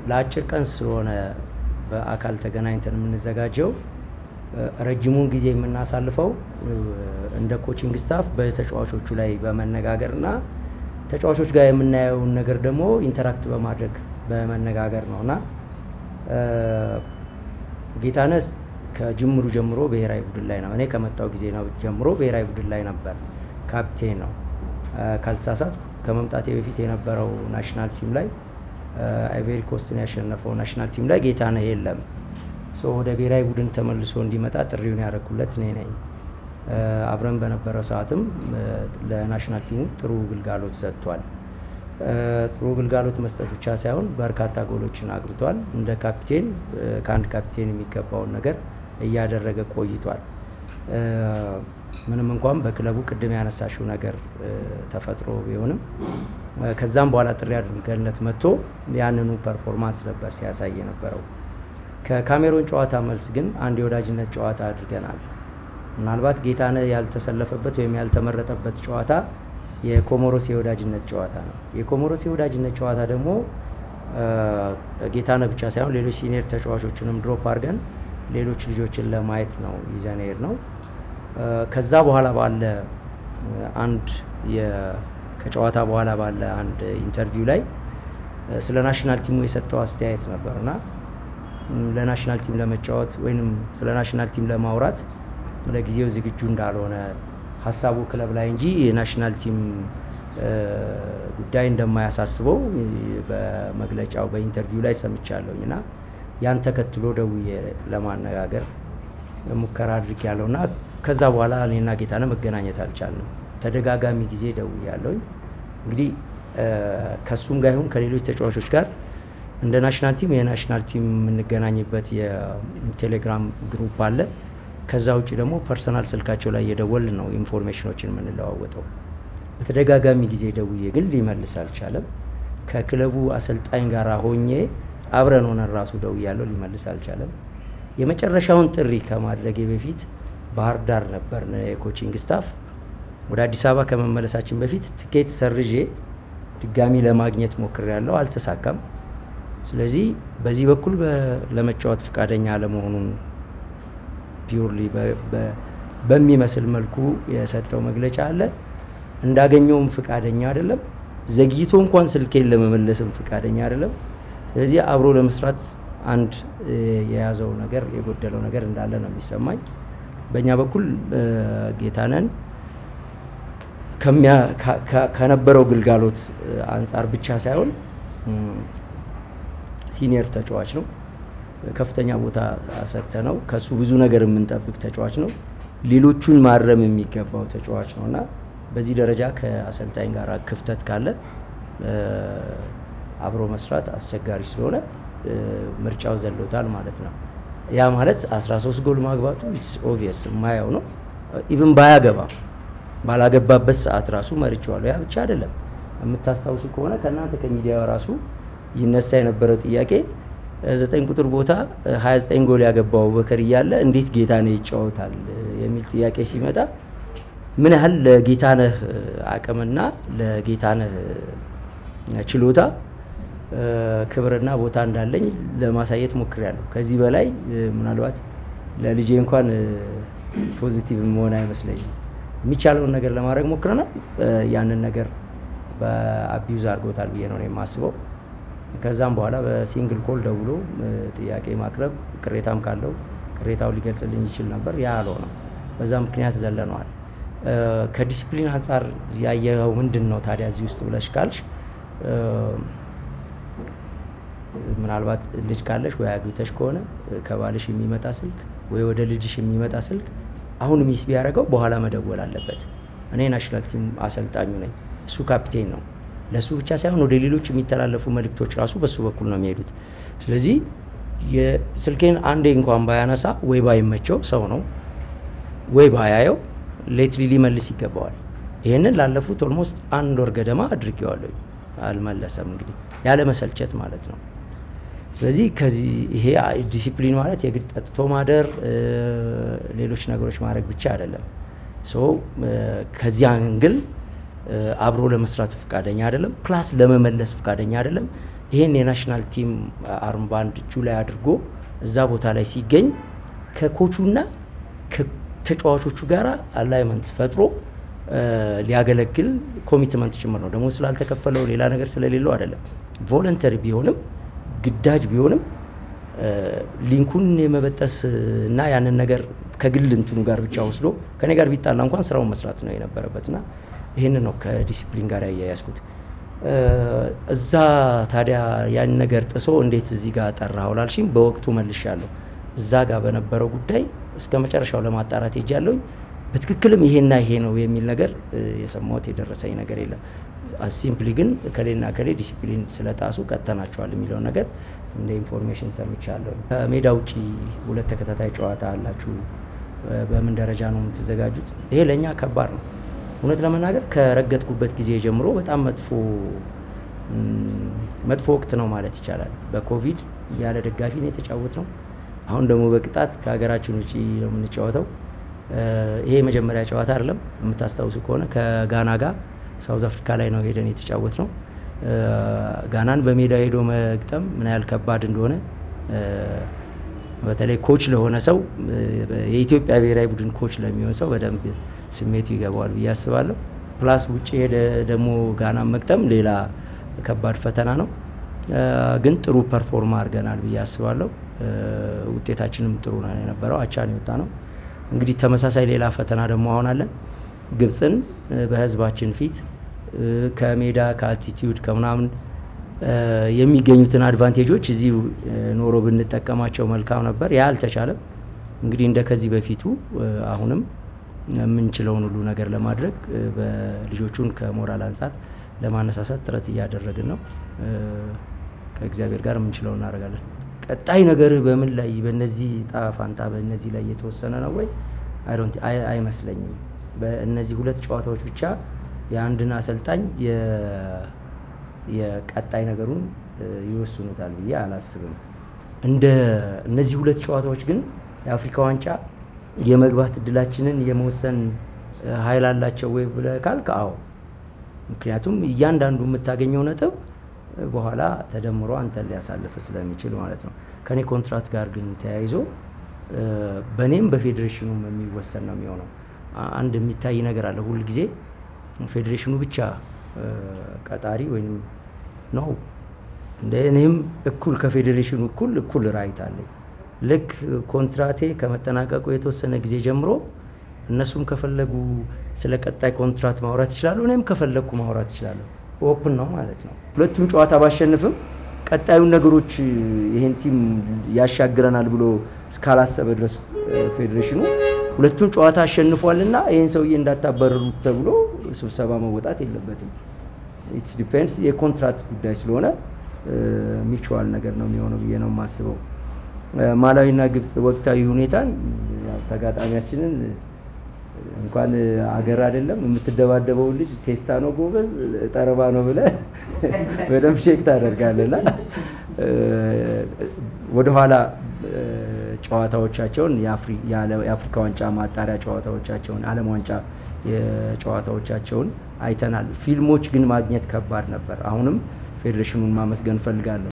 ለአጭር ቀን ስለሆነ በአካል ተገናኝተን የምንዘጋጀው ረጅሙን ጊዜ የምናሳልፈው እንደ ኮቺንግ ስታፍ በተጫዋቾቹ ላይ በመነጋገር እና ተጫዋቾች ጋር የምናየውን ነገር ደግሞ ኢንተራክት በማድረግ በመነጋገር ነው እና ጌታነህ ከጅምሩ ጀምሮ ብሔራዊ ቡድን ላይ ነው። እኔ ከመጣው ጊዜ ነው ጀምሮ ብሔራዊ ቡድን ላይ ነበር። ካፕቴን ነው። ካልተሳሳት ከመምጣቴ በፊት የነበረው ናሽናል ቲም ላይ አይቬሪ ኮስትን ያሸነፈው ናሽናል ቲም ላይ ጌታነህ የለም። ወደ ብሔራዊ ቡድን ተመልሶ እንዲመጣ ጥሪውን ያደረኩለት እኔ ነኝ። አብረን በነበረው ሰዓትም ለናሽናል ቲሙ ጥሩ ግልጋሎት ሰጥቷል። ጥሩ ግልጋሎት መስጠት ብቻ ሳይሆን በርካታ ጎሎችን አግብቷል። እንደ ካፕቴን ከአንድ ካፕቴን የሚገባውን ነገር እያደረገ ቆይቷል። ምንም እንኳን በክለቡ ቅድም ያነሳሽው ነገር ተፈጥሮ ቢሆንም ከዛም በኋላ ጥሪ አድርገንለት መጥቶ ያንኑ ፐርፎርማንስ ነበር ሲያሳይ የነበረው። ከካሜሮን ጨዋታ መልስ ግን አንድ የወዳጅነት ጨዋታ አድርገናል። ምናልባት ጌታነህ ያልተሰለፈበት ወይም ያልተመረጠበት ጨዋታ የኮሞሮስ የወዳጅነት ጨዋታ ነው። የኮሞሮስ የወዳጅነት ጨዋታ ደግሞ ጌታነህ ብቻ ሳይሆን ሌሎች ሲኒየር ተጫዋቾችንም ድሮፕ አድርገን ሌሎች ልጆችን ለማየት ነው ይዘን ሄድ ነው። ከዛ በኋላ ባለ አንድ ከጨዋታ በኋላ ባለ አንድ ኢንተርቪው ላይ ስለ ናሽናል ቲሙ የሰጠው አስተያየት ነበር እና ለናሽናል ቲም ለመጫወት ወይም ስለ ናሽናል ቲም ለማውራት ለጊዜው ዝግጁ እንዳልሆነ ሀሳቡ ክለብ ላይ እንጂ የናሽናል ቲም ጉዳይ እንደማያሳስበው በመግለጫው በኢንተርቪው ላይ ሰምቻለሁኝ እና ያን ተከትሎ ደውዬ ለማነጋገር ሙከራ አድርግ ያለው እና ከዛ በኋላ እኔና ጌታነህ መገናኘት አልቻልንም። ተደጋጋሚ ጊዜ ደውያለሁኝ። እንግዲህ ከእሱም ጋር ይሁን ከሌሎች ተጫዋቾች ጋር እንደ ናሽናል ቲም የናሽናል ቲም የምንገናኝበት የቴሌግራም ግሩፕ አለ። ከዛ ውጭ ደግሞ ፐርሰናል ስልካቸው ላይ እየደወል ነው ኢንፎርሜሽኖችን የምንለዋወጠው። በተደጋጋሚ ጊዜ ደውዬ ግን ሊመልስ አልቻለም። ከክለቡ አሰልጣኝ ጋር ሆኜ አብረን ሆነን ራሱ ደውያለሁ፣ ሊመልስ አልቻለም። የመጨረሻውን ጥሪ ከማድረጌ በፊት ባህር ዳር ነበር የኮቺንግ ስታፍ። ወደ አዲስ አበባ ከመመለሳችን በፊት ትኬት ሰርዤ ድጋሚ ለማግኘት ሞክሬያለሁ፣ አልተሳካም። ስለዚህ በዚህ በኩል ለመጫወት ፈቃደኛ አለመሆኑን ፒውርሊ በሚመስል መልኩ የሰጠው መግለጫ አለ። እንዳገኘውም ፈቃደኛ አይደለም። ዘግይቶ እንኳን ስልኬን ለመመለስም ፈቃደኛ አይደለም። ስለዚህ አብሮ ለመስራት አንድ የያዘው ነገር የጎደለው ነገር እንዳለ ነው የሚሰማኝ። በእኛ በኩል ጌታነህን ከነበረው ግልጋሎት አንጻር ብቻ ሳይሆን ሲኒየር ተጫዋች ነው። ከፍተኛ ቦታ ሰጥተ ነው ከሱ ብዙ ነገር የምንጠብቅ ተጫዋች ነው። ሌሎቹን ማረም የሚገባው ተጫዋች ነው እና በዚህ ደረጃ ከአሰልጣኝ ጋር ክፍተት ካለ አብሮ መስራት አስቸጋሪ ስለሆነ ምርጫው ዘሎታል ማለት ነው። ያ ማለት 13 ጎል ማግባቱ ኦቪየስ የማየው ነው። ኢቭን ባያገባም ባላገባበት ሰዓት ራሱ መርጬዋለሁ። ያ ብቻ አይደለም። የምታስታውሱ ከሆነ ከእናንተ ከሚዲያ ራሱ ይነሳ የነበረው ጥያቄ ዘጠኝ ቁጥር ቦታ 29 ጎል ያገባው አቡበከር እያለ እንዴት ጌታነህ ይጫወታል የሚል ጥያቄ ሲመጣ ምን ያህል ለጌታነህ አቅምና ለጌታነህ ችሎታ ክብርና ቦታ እንዳለኝ ለማሳየት ሞክሬያለሁ። ከዚህ በላይ ምናልባት ለልጄ እንኳን ፖዚቲቭ መሆን አይመስለኝም። የሚቻለውን ነገር ለማድረግ ሞክረናል። ያንን ነገር በአቢዩዝ አድርጎታል ብዬ ነው የማስበው። ከዛም በኋላ በሲንግል ኮል ደውሎ ጥያቄ ማቅረብ ቅሬታም ካለው ቅሬታው ሊገልጽልኝ ይችል ነበር። ያ አልሆነም። በዛ ምክንያት ዘለነዋል። ከዲስፕሊን አንጻር ያየኸው ምንድን ነው ታዲያ እዚህ ውስጥ ብለሽ ካልሽ ምናልባት ልጅ ካለሽ ወይ አግብተሽ ከሆነ ከባልሽ የሚመጣ ስልክ ወይ ወደ ልጅሽ የሚመጣ ስልክ አሁን ሚስ ቢያደርገው በኋላ መደወል አለበት። እኔ ናሽናል ቲም አሰልጣኙ ነኝ፣ እሱ ካፒቴን ነው። ለእሱ ብቻ ሳይሆን ወደ ሌሎች የሚተላለፉ መልእክቶች ራሱ በሱ በኩል ነው የሚሄዱት። ስለዚህ የስልኬን አንዴ እንኳን ባያነሳ ወይ ባይመቸው ሰው ነው ወይ ባያየው ሌትሊ ሊመልስ ይገባዋል። ይህንን ላለፉት ኦልሞስት አንድ ወር ገደማ አድርጌዋለሁ። አልመለሰም። እንግዲህ ያለ መሰልቸት ማለት ነው። ስለዚህ ከዚህ ይሄ ዲሲፕሊን ማለት የግድ ጠጥቶ ማደር፣ ሌሎች ነገሮች ማድረግ ብቻ አይደለም። ሶ ከዚህ አንግል አብሮ ለመስራት ፈቃደኛ አይደለም፣ ፕላስ ለመመለስ ፈቃደኛ አይደለም። ይሄን የናሽናል ቲም አርምባንድ እጁ ላይ አድርጎ እዛ ቦታ ላይ ሲገኝ ከኮቹና ከተጫዋቾቹ ጋር አላይመንት ፈጥሮ ሊያገለግል ኮሚትመንት ጭምር ነው። ደግሞ ስላልተከፈለው ሌላ ነገር ስለሌለው አይደለም። ቮለንተሪ ቢሆንም ግዳጅ ቢሆንም ሊንኩን የመበጠስ እና ያንን ነገር ከግል እንትኑ ጋር ብቻ ወስዶ ከኔ ጋር ቢጣላ እንኳን ስራውን መስራት ነው የነበረበት እና ይህን ነው ከዲሲፕሊን ጋር ያያያዝኩት። እዛ ታዲያ ያን ነገር ጥሶ እንዴት እዚህ ጋር ጠራኸው ላልሽኝ በወቅቱ መልሻለሁ። እዛ ጋር በነበረው ጉዳይ እስከ መጨረሻው ለማጣራት ሄጃለሁኝ። በትክክልም ይሄና ይሄ ነው የሚል ነገር የሰማሁት የደረሰኝ ነገር የለም። ሲምፕሊ ግን ከሌና ከሌ ዲሲፕሊን ስለጣሱ ቀጥተናቸዋል የሚለውን ነገር እንደ ኢንፎርሜሽን ሰምቻለሁ። ከሜዳ ውጭ ሁለት ተከታታይ ጨዋታ አላችሁ። በምን ደረጃ ነው የምትዘጋጁት? ይሄ ለእኛ ከባድ ነው። እውነት ለመናገር ከረገጥኩበት ጊዜ ጀምሮ በጣም መጥፎ መጥፎ ወቅት ነው ማለት ይቻላል። በኮቪድ ያለ ደጋፊ ነው የተጫወት ነው። አሁን ደግሞ በቅጣት ከሀገራችን ውጭ ነው የምንጫወተው። ይሄ የመጀመሪያ ጨዋታ አይደለም። የምታስታውሱ ከሆነ ከጋና ጋር ሳውዝ አፍሪካ ላይ ነው ሄደን የተጫወት ነው። ጋናን በሜዳ ሄዶ መግጠም ምን ያህል ከባድ እንደሆነ በተለይ ኮች ለሆነ ሰው የኢትዮጵያ ብሔራዊ ቡድን ኮች ለሚሆን ሰው በደንብ ስሜቱ ይገባዋል ብዬ አስባለሁ። ፕላስ ውጭ ሄደ ደግሞ ጋናን መግጠም ሌላ ከባድ ፈተና ነው። ግን ጥሩ ፐርፎርማ አድርገናል ብዬ አስባለሁ። ውጤታችንም ጥሩ ነው የነበረው፣ አቻን የወጣ ነው። እንግዲህ ተመሳሳይ ሌላ ፈተና ደግሞ አሁን አለን። ግብፅን በህዝባችን ፊት ከሜዳ ከአልቲቲዩድ ከምናምን የሚገኙትን አድቫንቴጆች እዚህ ኖሮ ብንጠቀማቸው መልካም ነበር። ያ አልተቻለም። እንግዲህ እንደ ከዚህ በፊቱ አሁንም የምንችለውን ሁሉ ነገር ለማድረግ በልጆቹን ከሞራል አንጻር ለማነሳሳት ጥረት እያደረግን ነው። ከእግዚአብሔር ጋር የምንችለው እናደርጋለን። ቀጣይ ነገርህ በምን ላይ በእነዚህ ጣፋንታ በእነዚህ ላይ የተወሰነ ነው ወይ? አይመስለኝም። በእነዚህ ሁለት ጨዋታዎች ብቻ የአንድን አሰልጣኝ የቀጣይ ነገሩን ይወስኑታል ብዬ አላስብም። እንደ እነዚህ ሁለት ጨዋታዎች ግን የአፍሪካ ዋንጫ የመግባት እድላችንን የመወሰን ኃይል አላቸው ወይ ብለህ ካልክ አዎ። ምክንያቱም እያንዳንዱ የምታገኘው ነጥብ በኋላ ተደምሮ አንተን ሊያሳልፍ ስለሚችል ማለት ነው። ከኔ ኮንትራት ጋር ግን ተያይዞ በእኔም በፌዴሬሽኑም የሚወሰን ነው የሚሆነው። አንድ የሚታይ ነገር አለ። ሁል ጊዜ ፌዴሬሽኑ ብቻ ቀጣሪ ወይም ነው። እኔም እኩል ከፌዴሬሽኑ እኩል እኩል ራይት አለኝ። ልክ ኮንትራቴ ከመጠናቀቁ የተወሰነ ጊዜ ጀምሮ እነሱም ከፈለጉ ስለ ቀጣይ ኮንትራት ማውራት ይችላሉ። እኔም ከፈለግኩ ማውራት ይችላለሁ። ኦፕን ነው ማለት ነው። ሁለቱም ጨዋታ ባሸንፍም ቀጣዩን ነገሮች ይሄን ቲም ያሻግረናል ብሎ እስካላሰበ ድረስ ፌዴሬሽኑ ሁለቱም ጨዋታ አሸንፏልና ይህን ሰውዬ እንዳታባረሩት ተብሎ ስብሰባ መወጣት የለበትም። ኢትስ ዲፔንድስ የኮንትራት ጉዳይ ስለሆነ ሚቹዋል ነገር ነው የሚሆነው ብዬ ነው የማስበው። ማላዊና ግብፅ ወቅታዊ ሁኔታን ተጋጣሚያችንን እንኳን አገር አይደለም የምትደባደበውን ልጅ ቴስታ ነው ጎበዝ ጠረባ ነው ብለህ በደንብ ቼክ ታደርጋለና ወደኋላ ጨዋታዎቻቸውን የአፍሪካ ዋንጫ ማጣሪያ ጨዋታዎቻቸውን ዓለም ዋንጫ የጨዋታዎቻቸውን አይተናል። ፊልሞች ግን ማግኘት ከባድ ነበር። አሁንም ፌዴሬሽኑን ማመስገን እፈልጋለሁ።